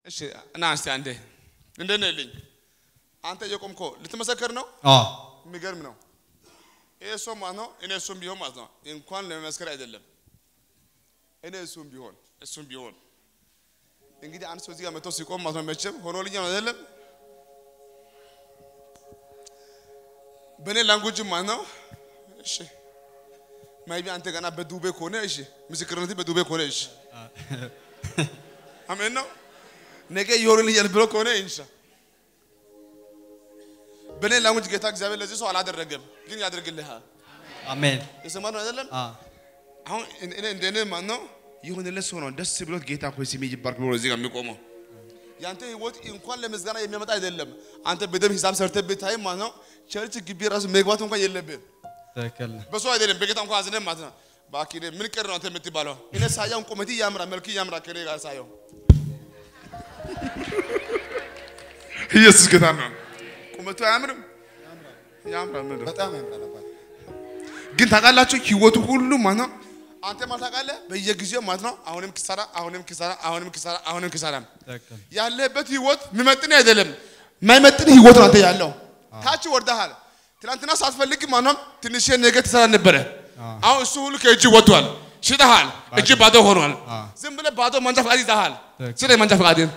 እሺ እና እስቲ አንዴ እንደት ነህ ልኝ አንተ እየቆምኮ ልትመሰክር ነው? አዎ የሚገርም ነው። ይሄ ሰው ማለት ነው እኔ እሱም ቢሆን ማለት ነው እንኳን ለመመስከር አይደለም እኔ እሱም ቢሆን እሱም ቢሆን እንግዲህ አንድ ሰው እዚህ ጋር መጥቶ ሲቆም ማለት ነው መቼም ሆኖልኛል አይደለም በእኔ ላንጉጅ ማለት ነው እሺ ማይቢ አንተ ገና በዱቤ ከሆነ እሺ ምስክርነት በዱቤ ከሆነ እሺ አሜን ነው ነገ ይሆንልኛል ብሎ ከሆነ ኢንሻ በእኔ ላንጉጅ ጌታ እግዚአብሔር ለዚህ ሰው አላደረገም፣ ግን ያደርግልሃል። አሜን የሰማነው አይደለም አ አሁን እኔ እንደኔ ማን ነው የሆነለት ሰው ነው ደስ ብሎት ጌታ ሆይ ስሜ ይባርክ ብሎ እዚህ ጋር የሚቆመው ያንተ ህይወት እንኳን ለምስጋና የሚያመጣ አይደለም። አንተ በደንብ ሂሳብ ሰርተህ ብታይ ማለት ነው ቸርች ግቢ ራሱ መግባት እንኳን የለብህም። ትክክል ነው። በሰው አይደለም በጌታ እንኳን አዝነህ ማለት ነው። እባክህ እኔ ምን ቀር ነው አንተ የምትባለው? እኔ ሳያውን ቁመት ያምራል፣ መልክ ያምራል ከኔ ጋር ሳየው ኢየሱስ ጌታ ነው። ቁመቱ አያምርም? ያምራል። ምንድን ነው? በጣም ያምራል አባት። ግን ታውቃላችሁ ህይወቱ ሁሉ ማለት ነው አንተ ማለት ታውቃለህ በየጊዜው ማለት ነው አሁንም ኪሳራ አሁንም ኪሳራ አሁንም ኪሳራ አሁንም ኪሳራ ትክክል ያለበት ህይወት የሚመጥን አይደለም የማይመጥን ህይወት ነው አንተ ያለው ታች ወርደሃል ትናንትና ሳትፈልግ ማንም ትንሽ ነገር ትሰራ ነበረ አሁን እሱ ሁሉ ከእጅ ወጥቷል ሽጠሃል እጅ ባዶ ሆኗል ዝም ብለህ ባዶ መንጃ ፈቃድ ይዘሃል ትክክል። ስለ መንጃ ፈቃድን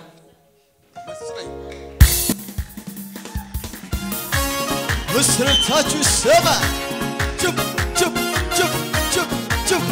ምስረታችሁ ይሰማ ጭብ ጭብ ጭብ ጭብ ጭብ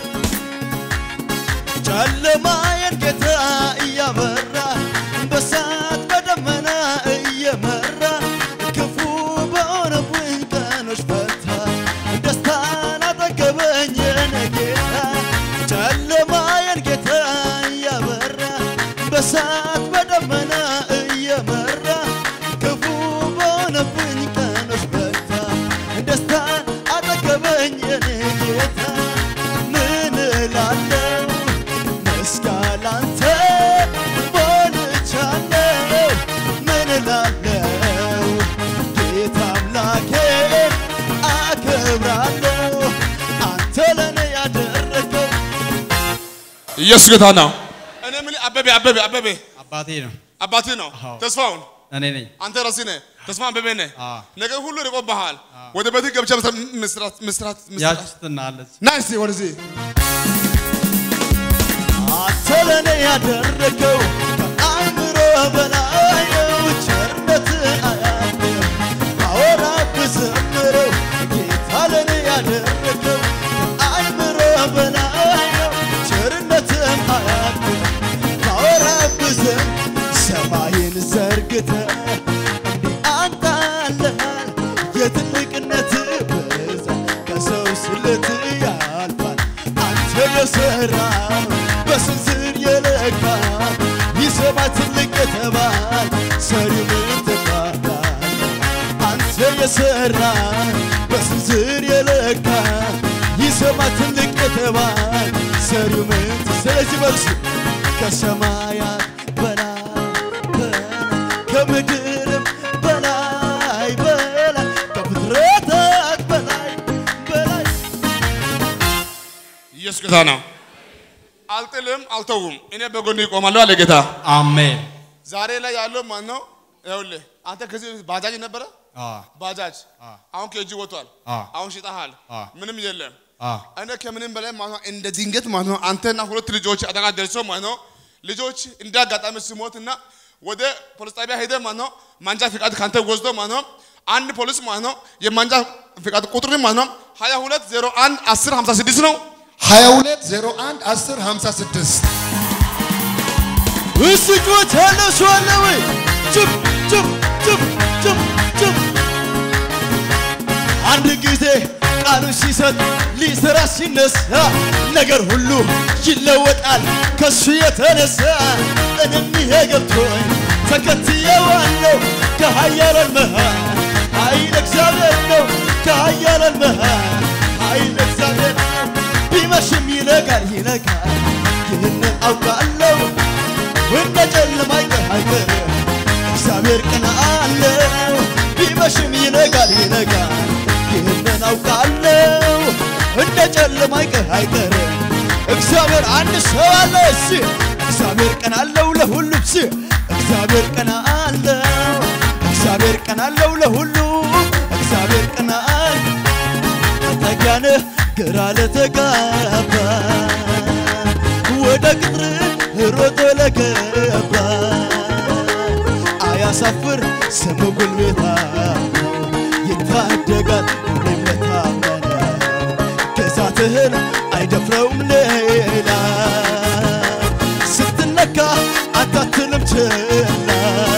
ጨለማዬን ጌታ እያበራ በሳት በደመና እየመራ ክፉ በሆነብኝ ቀኖች ፈታ ደስታን አጠገበኝ የኔ ጌታ ጨለማዬን ጌታ እያበራ በሳት በደመና እየመራ ክፉ በሆነብኝ ቀኖች ፈታ ደስታን አጠገበኝ የኔ ጌታ ምን እላለሁ መስጋና አንተ ሞልቻለሁ ምን እላለሁ ጌታ አምላኬን አከብራለሁ አንተ ለእኔ ያደረገው ኢየሱስ ጌታ ነው እኔ ምን አበቤ አበቤ አበቤ አባቴ ነው አባትህ ነው አዎ። ተስፋውን እኔ ነኝ። አንተ ራስህ ነህ ተስፋ አበቤ ነህ አዎ። ነገር ሁሉ ርቆብሃል ወደ ቤትህ ገብቼ መስራት መስራት መስራት መስራት ያችትና አለች ና እስቲ ወደዚህ አንተ ለእኔ ያደረገው ከአእምሮ በላይ ነው። ቸርነት አያልቅም ባወራ ብዘምረው ጌታ ለእኔ ያደረገው ከአእምሮ በላይ ነው። ቸርነትም አያልቅም ባወራ ብዘም ሰማይን ዘርግተ እንዲህ አንጣለሃል የትልቅነት ብዛት ከሰው ስለት ያልፋል አንተ የሰራው በስንዝር የለካ ይሰማ ትልቅ የተባል ሰሪው ምን ትባላል? አንተ የሰራ በስንዝር የለካ ይሰማ ትልቅ የተባል ሰሪው ምን ት- ስለዚህ በርሱ ከሰማያት በላይ በላይ ከምድርም በላይ በላይ ከፍጥረታት በላይ በላይ ኢየሱስ ጌታ ነው አልጥልም አልተውም እኔ በጎን ይቆማለሁ አለ ጌታ አሜን ዛሬ ላይ ያለው ማን ነው ይኸውልህ አንተ ከዚህ በፊት ባጃጅ ነበረ አ ባጃጅ አሁን ከእጅ ወጥቷል አ አሁን ሽጠሃል አ ምንም የለም አ እኔ ከምንም በላይ ማለት ነው እንደ ድንገት ማለት ነው አንተና ሁለት ልጆች አደጋ ደርሶ ማለት ነው ልጆች እንደ አጋጣሚ ሲሞትና ወደ ፖሊስ ጣቢያ ሄደ ማለት ነው ማንጃ ፍቃድ ካንተ ወስዶ ማለት ነው አንድ ፖሊስ ማለት ነው የማንጃ ፍቃድ ቁጥር ማለት ነው 22 01 10 56 ነው 22 01 10 56 እስጩት ያለው ሰው አለ ወይ? ጭብ ጭብ ጭብ ጭብ ጭብ አንድ ጊዜ ቃሉን ሲሰጥ ሊሰራ ሲነሳ ነገር ሁሉ ይለወጣል ከሱ የተነሳ እኔም ይሄ ገብቶኝ ተከትየዋለሁ ከኃያላን መሃል ኃይል እግዚአብሔር ነው ከኃያላን መሃል ኃይል እግዚአብሔር ነው ቢመሽም ይነጋል ይነጋል ይህንን አውቃለሁ እንደ ጨለማ አይቀርም እግዚአብሔር ቀን አለው ቢመሽም ይነጋል ይነጋል ይህንን አውቃለሁ እንደ ጨለማ አይቀር አይቀርም እግዚአብሔር አንድ ሰው አለ እሺ እግዚአብሔር እግዚአብሔር ቀን አለው ለሁሉም ስ እግዚአብሔር ቀን አለው እግዚአብሔር ቀን አለው ለሁሉ እግዚአብሔር ቀን አለ ተጠጊያነህ ግራ ለተጋባ ወደ ቅጥር ሮጦ ለገባ አያሳፍር ስሙ ጉልበታ ይታደጋል ሁሌም ለታመነ ግዛትህን አይደፍረውም ሌላ ስትነካ አታትልም ችላ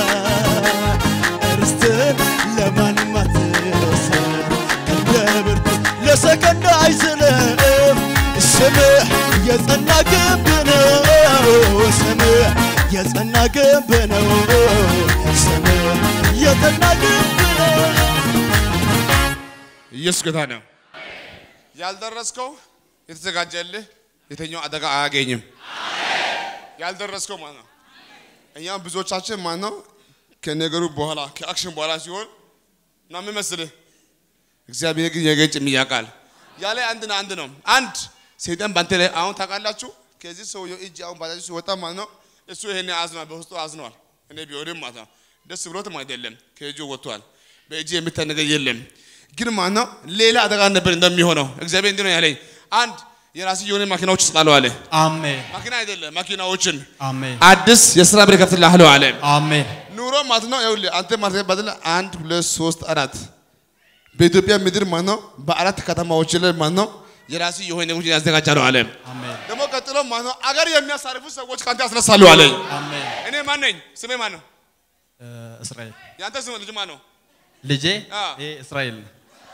ርስትህን ለማንም አትሰጥ እንደ ብርቱ ለሰከንድ አይዝልም ስምህ የጸና ግንብ ነው ስምህ የጸና ግንብ ነው ስምህ የጸና ግንብ ነው ኢየሱስ ጌታ ነው። ያልደረስከው የተዘጋጀልህ የትኛው አደጋ አያገኝም። ያልደረስከው ማለት ነው። እኛም ብዙዎቻችን ማለት ነው ከነገሩ በኋላ ከአክሽን በኋላ ሲሆን እና ምን መስልህ እግዚአብሔር ግን የገጭም ያውቃል። ያለ አንድና አንድ ነው። አንድ ሰይጣን ባንተ ላይ አሁን ታውቃላችሁ። ከዚህ ሰውየው እጅ አሁን ባጃጅ ሲወጣ ማለት ነው እሱ ይሄን አዝኗል፣ በውስጡ አዝኗል። እኔ ቢሆንም ማለት ነው ደስ ብሎትም አይደለም ከእጁ ወጥቷል። በእጅ የሚታይ ነገር የለም። ግን ማለት ነው ሌላ አደጋ ነበር እንደሚሆነው እግዚአብሔር እንዲህ ነው ያለኝ። አንድ የራስህ የሆነ ማኪናዎች ስጣለው አለ። አሜን ማኪና አይደለም ማኪናዎችን አሜን አዲስ የስራ በር ከፍትልሃለሁ አለ። አሜን ኑሮ ማለት ነው ይኸውልህ አንተ ማለት ባደለ አንድ ሁለት ሶስት አራት በኢትዮጵያ ምድር ማለት ነው በአራት ከተማዎች ላይ ማለት ነው የራሱ የሆነ ነገሮች ያዘጋጃለሁ አለ። አሜን ደግሞ ቀጥሎ ማለት ነው አገር የሚያሳርፉ ሰዎች ከአንተ ያስነሳሉ አለኝ። አሜን እኔ ማን ነኝ? ስሜ ማን ነው? እ፣ እስራኤል ያንተ ስም ልጅ ማን ነው? ልጄ አ። ይሄ እስራኤል ነው።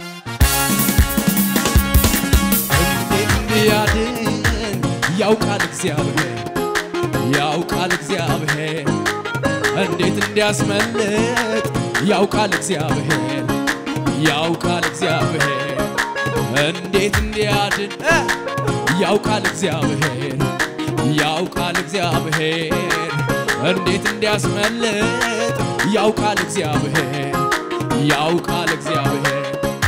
እንዲያድን ያውቃል እግዚአብሔር ያውቃል እግዚአብሔር እንዴት እንዲያስመልጥ ያውቃል እግዚአብሔር ያውቃል እግዚአብሔር እንዴት እንዲያድን እ፣ ያውቃል እግዚአብሔር ያውቃል እግዚአብሔር እንዴት እንዲያስመልጥ ያውቃል እግዚአብሔር ያውቃል እግዚአብሔር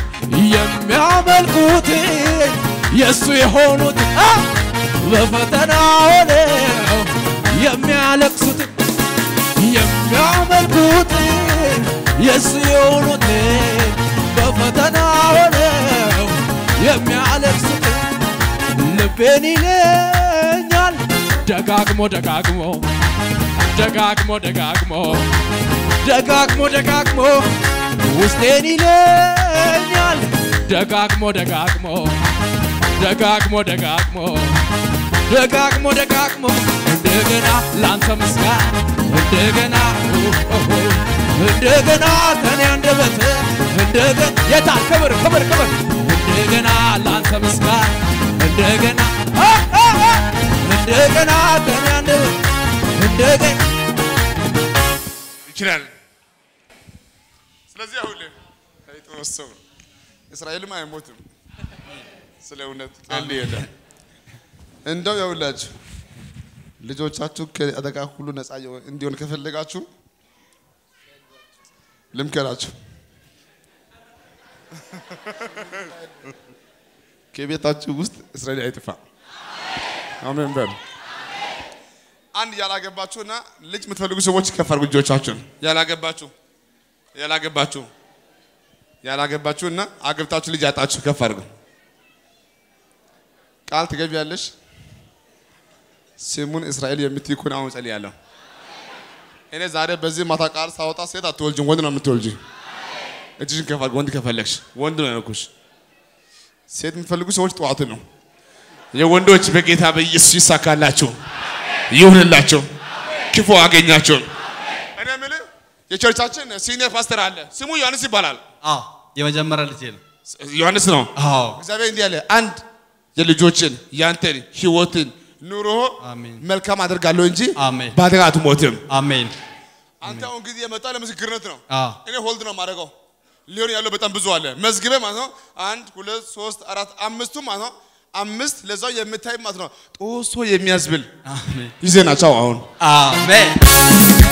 የሚያመልኩትን የእሱ የሆኑት አ! በፈተና ሆነው የሚያለቅሱትን የሚያመልኩትን የእሱ የሆኑትን በፈተና ሆነው የሚያለቅሱትን ልቤን ይለኛል ደጋግሞ ደጋግሞ ደጋግሞ ደጋግሞ ደጋግሞ ደጋግሞ ውስጤን ይለኛል ደጋግሞ ደጋግሞ ደጋግሞ ደጋግሞ ደጋግሞ ደጋግሞ እንደገና ላንተ ምስጋና እንደገና ኦሆ፣ እንደገና ከኔ አንደበት እንደገና የታ ክብር ክብር ክብር እንደገና ላንተ ምስጋና እንደገና አ፣ አ፣ አ፣ እንደገና ከኔ አንደበት እንደገና ይችላል። ስለዚህ አሁን አይጦስ ሰው እስራኤልም አይሞትም። ስለ እውነት ቀልድ የለም። እንደው ያውላችሁ ልጆቻችሁ ከአደጋ ሁሉ ነፃ የሆ- እንዲሆን ከፈለጋችሁ ልምከራችሁ ከቤታችሁ ውስጥ እስራኤል አይጥፋ። አሜን በሉ። አንድ ያላገባችሁና ልጅ የምትፈልጉ ሰዎች ከፍ አድርጉ እጆቻችሁን። ያላገባችሁ ያላገባችሁ ያላገባችሁና አግብታችሁ ልጅ ያጣችሁ ከፍ አድርጉ። ቃል ትገቢያለሽ። ስሙን እስራኤል የምትይ ከሆነ አሁን ጸልያለሁ። እኔ ዛሬ በዚህ ማታ ቃል ሳወጣ ሴት አትወልጂም፣ ወንድ ነው የምትወልጂ። እጅሽን ከፍ አድርጊ። ወንድ ከፈለግሽ ወንድ ነው ያልኩሽ። ሴት የምትፈልጉ ሰዎች ጠዋት ነው። የወንዶች በጌታ በኢየሱስ ይሳካላችሁ፣ ይሁንላችሁ፣ ክፉ አገኛችሁ። እኔ የምልህ የቸርቻችን ሲኒየር ፓስተር አለ፣ ስሙ ዮሐንስ ይባላል። አዎ የመጀመሪያ ልጄ ነው። ዮሐንስ ነው። አዎ እግዚአብሔር እንዲህ አለ፣ አንድ የልጆችን ያንተን ህይወትን ኑሮ አሜን። መልካም አደርጋለሁ እንጂ አሜን። በአደጋ አትሞትም። አሜን አንተ አሁን ጊዜ የመጣ ለምስክርነት ነው። አዎ እኔ ሆልድ ነው የማደርገው። ሊሆን ያለው በጣም ብዙ አለ። መዝግቤ ማለት ነው አንድ ሁለት ሶስት አራት አምስቱ ማለት ነው አምስት ለዛው የምታይ ማለት ነው ጦሶ የሚያስብል አሜን ይዘናቸው አሁን አሜን